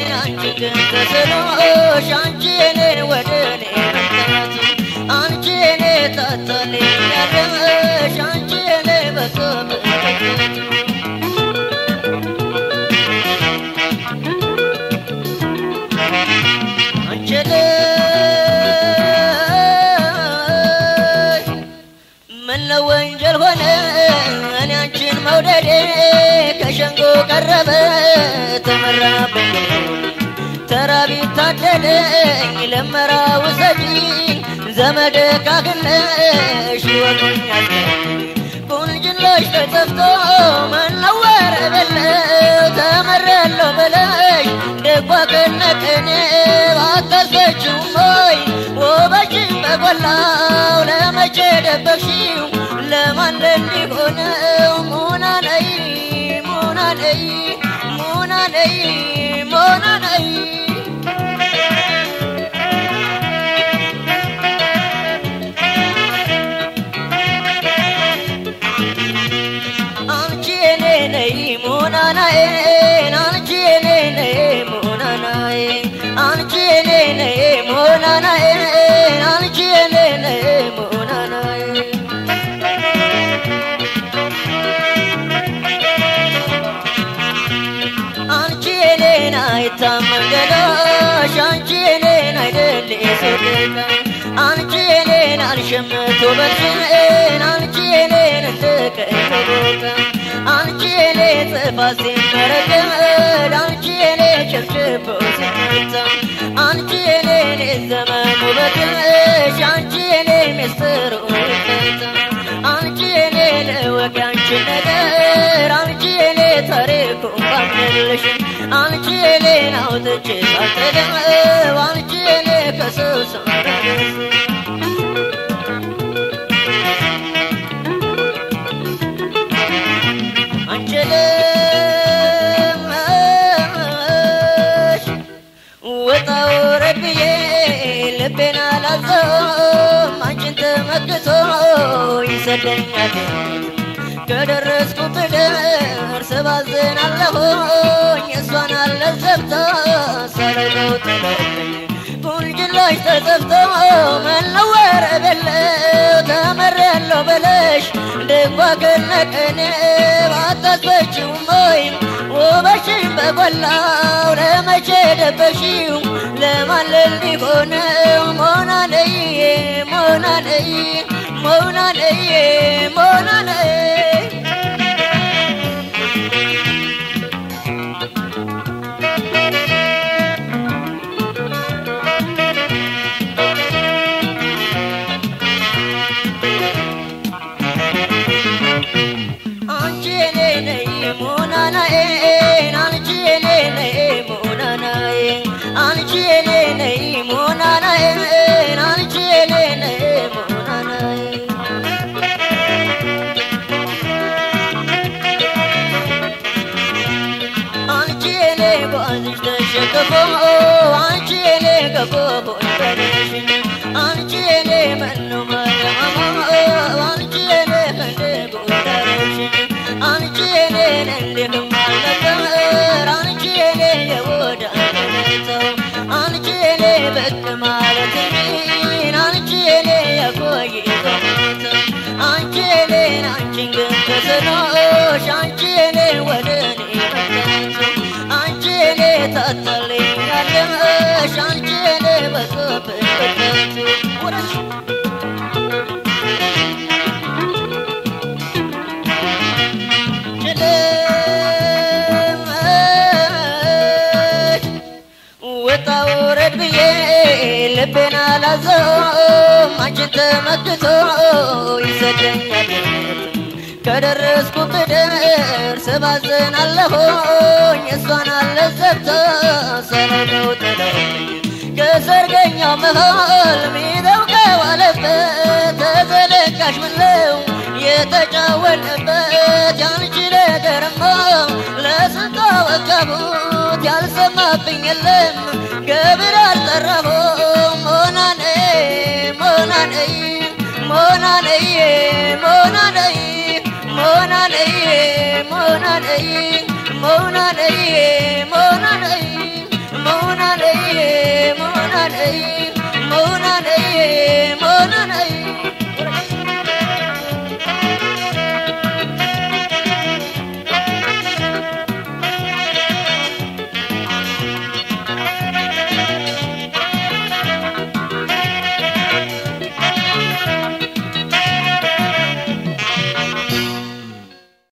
አንቺ ግን ተስኖሽ አንቺ እኔን ወደ እኔ መምጣቱ አንቺ እኔ ታታልኛለሽ አንቺ እኔ በሶም አንቺ ልጅ ምነው ወንጀል ሆነ እኔ አንቺን መውደዴ ከሸንጎ ቀረበ ተመራብኝ ተራ ቢታደለኝ ለመራ ውሰጂኝ ዘመድ ካግነሽ ይወጡኛል ቁንጅናሽ ተጠፍቶ መነወር በለው ተመረለው በለሽ ደጓ ከነቅኔ ባታስፈችውም ሆይ ውበትሽ በጎላው ለመቼ ደበቅሽው ለማን እንዲሆነው ሙና ነይ ሙና ነይ ሙና ነይ ሙና ነይ አንቺ የኔ ነይ ሙናናዬ አንቺ የኔ ነይ ሙናናዬ አንቺ የኔ ነይ ሙናናዬ አንቺ የኔ ነይ ሙናናዬ አንቺ የኔን አይታመን ገላሽ አንቺ የኔን አይደል የሶደቃ አንቺ የኔን አልሸምቶ በልሽን አንቺ የኔን እንደቀይቦታ አንቺ የኔ ጥፋት ሲመረገድ አንቺ የኔ ጭብጭቦ ሲመታ አንቺ የኔን የዘመን ውበትሽ አንቺ የኔ ምስጢሩ ይፈታ አንቺ የኔ ልወቅ ያንቺን ነገር አንቺ የኔ ታሪኩ ባምንልሽ አንቺ የኔን አውጥቼ ሳልጠገብ አንቺ የኔ ከሰው ሳረግስ አንቺ ልሽ ወጣ ውረድ ብዬ ልቤን አላዘውም አንቺን ተመክቶ ይሰደኛል ከደረስኩት ደርስ ባዝናለሁኝ እሷን አለዘብታ ሳረገው ጥለኝ ቁንጅናሽ ተጠፍቶ መነወር በለው ተመሬያለሁ በለሽ ድንኳ ከነቀኔ ባታስበችውም ወይም ውበሽን በጎላው ለመቼ ደበሽው ለማን ሊሆነው ሞና ነይ ሞና ነይ ሞና ነይ ሞና ነይ አንቺ የኔ ነይ ሙናናዬ አንቺ የኔ ነይ ሙናናዬ አንቺ የኔ ነይ ሙናናዬ አንቺ የኔ ነይ ሙናናዬ አንቺ የኔ ጓዝሽ ተሸክፎ አንቺ የኔ ገፎ ይበልሽ አንቺ የኔ መኖ ማለማማ አንቺ የኔ ፈንድቅ ወዳረሽ አንቺ የኔን እንዲህም አልነበር አንቺ የኔ የወዳነተው አንቺ የኔ ብቅ ማለት ሚን አንቺ የኔ የቆይ ቆመተው አንቺ የኔን አንቺን ግን ተስኖሽ አንቺ የኔ ወደ እኔ መጣችው አንቺ የኔ ታታልኛለሽ አንቺ የኔ በሶብሽ በተቱ ወረሽ ጭልምሽ ወጣ ውረድ ብዬ ልቤን አላዘውም አንቺን ተመክቶ ይሰደኛል ከደረስኩት ደርስ ባዝናለሁኝ እሷን አለዘብታ ሰለነው ጥለውኝ ከሰርገኛው መሃል ሚደው ከዋለበት ተዘለቃሽ ምለው የተጫወንበት ያንቺ ነገርማ ለስንት ወቀቡት ያልሰማብኝ የለም ገብር አልጠራሁም ሞናኔ ሞናኔ ሞናኔ ሞናኔ ሞናኔ ሞናኔ ሞናኔ ሞናኔ ነይ መውና ነይ